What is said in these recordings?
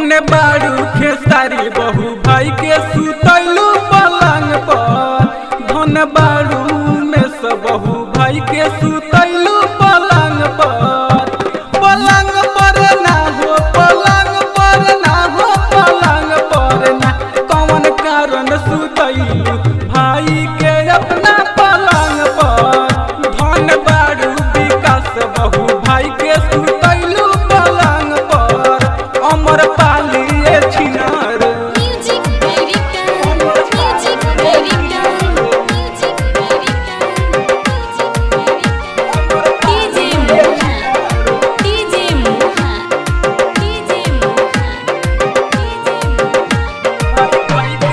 केने बाड़ू खेसारी बहु भाई के सुतैलू पलंग पर धन बाड़ू में सब बहु भाई के सुतैलू पलंग पर पलंग पर ना हो पलंग पर ना हो पलंग पर ना कौन कारण सुतैलू भाई के अपना पलंग पर धन बाड़ू विकास बहु भाई के सुतैलू पलंग पर अमर पालिए छिनार Music American, Music American, Music American, DJ Mohan, DJ Mohan, DJ Mohan, DJ Mohan.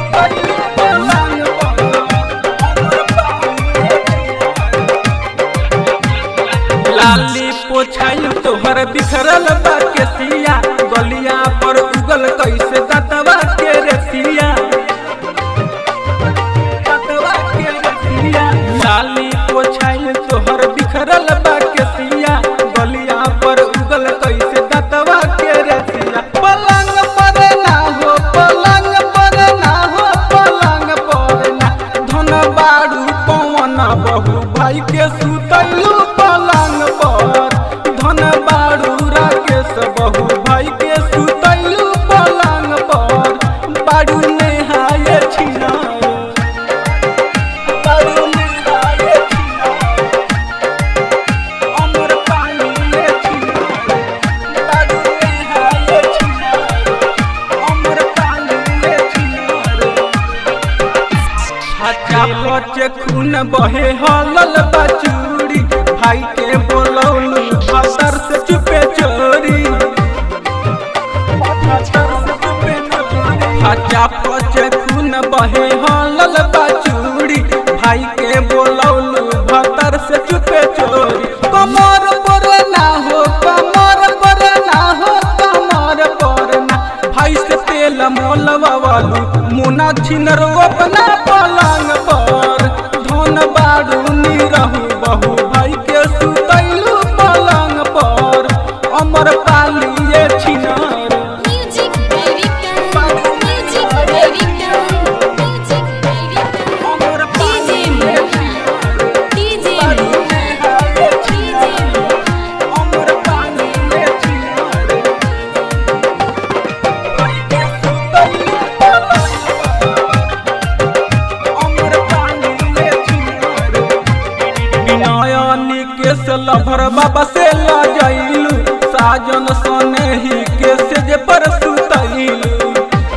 लाली पोछाई तोहर बिखरल बा के सिया गलिया पर उगल कैसे दतवा के रसिया दतवा के रसिया लाली पोछाई तोहर बिखरल बा के सिया गलिया पर उगल कैसे दतवा के रसिया पलंग पर ना हो पलंग पर ना हो पलंग पर ना धन बाड़ू पवन बहु भाई के सुतैलू पलंग पर धन बाड़ू राकेश बहु भाई के सुतैलू पलंग पर बाड़ू नेहाए छिनाए बाड़ू नेहाए छिनाए अमर पानी ले छिनाए बाड़ू नेहाए छिनाए अमर पानी ले छिनाए हचा पचे खून बहे हलल बचूरी भाई के बोलौलू भतर से चुपे चोरी हचा पचे खून बहे हलल बचूरी भाई के बोलौलू भतर से चुपे चोरी कमर पर ना हो कमर पर ना हो कमर पर ना भाई से तेल मोलवा वालू मुना छिनरो अपना पलंग पर धन बाड़ू निरहू बहु भाई के सुतैलू पलंग पर अमर पालिए छिनार Music American, Music American, Music American. अमर DJ Mohan, DJ Mohan, DJ Mohan. अमर पालिए छिनार भाई के सुतैलू पलंग पर अमर पालिए छिनार विनयनी के से लभर बाबा से ला जाइलू साजन सने ही के से जे पर सुतैलू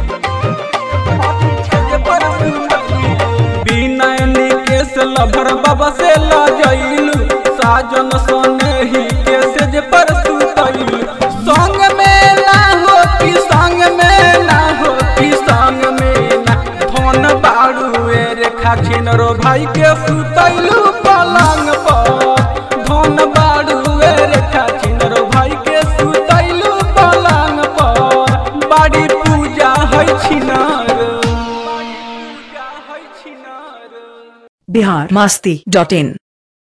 विनयनी के से लभर बाबा से ला जाइलू साजन सने ही के से जे पर सुतैलू संग में ना हो कि संग में ना हो कि संग में ना धन बाड़ू ए रेखा छिनरो भाई के सुतैलू पलंग पर धन बाड़ू ए रेखा छिनरो भाई के सुतैलू पलंग पर बाड़ी पूजा है छिनार पूजा है छिनार बिहार मस्ती डॉट इन